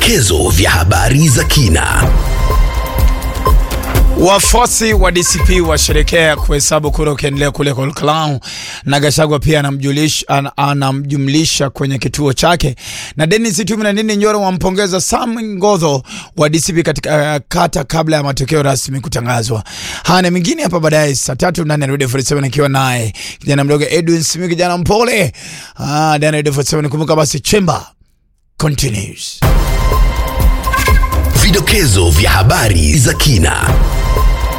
Vidokezo vya habari za kina. Wafuasi wa DCP washerekea kuhesabu kura ukiendelea kule Kolkalau, na Gachagua pia anamjulisha an, anamjumlisha kwenye kituo chake, na Dennis Tumi na Ndindi Nyoro wampongeza Sam Ngodho wa DCP katika uh, kata kabla ya matokeo rasmi kutangazwa. Haya na mengine hapa baadaye saa tatu ndani ya Radio 47 nikiwa naye kijana mdogo Edwin Simi, kijana mpole ah, ndani ya Radio 47. Kumbuka basi Chamber continues. Vidokezo vya habari za kina.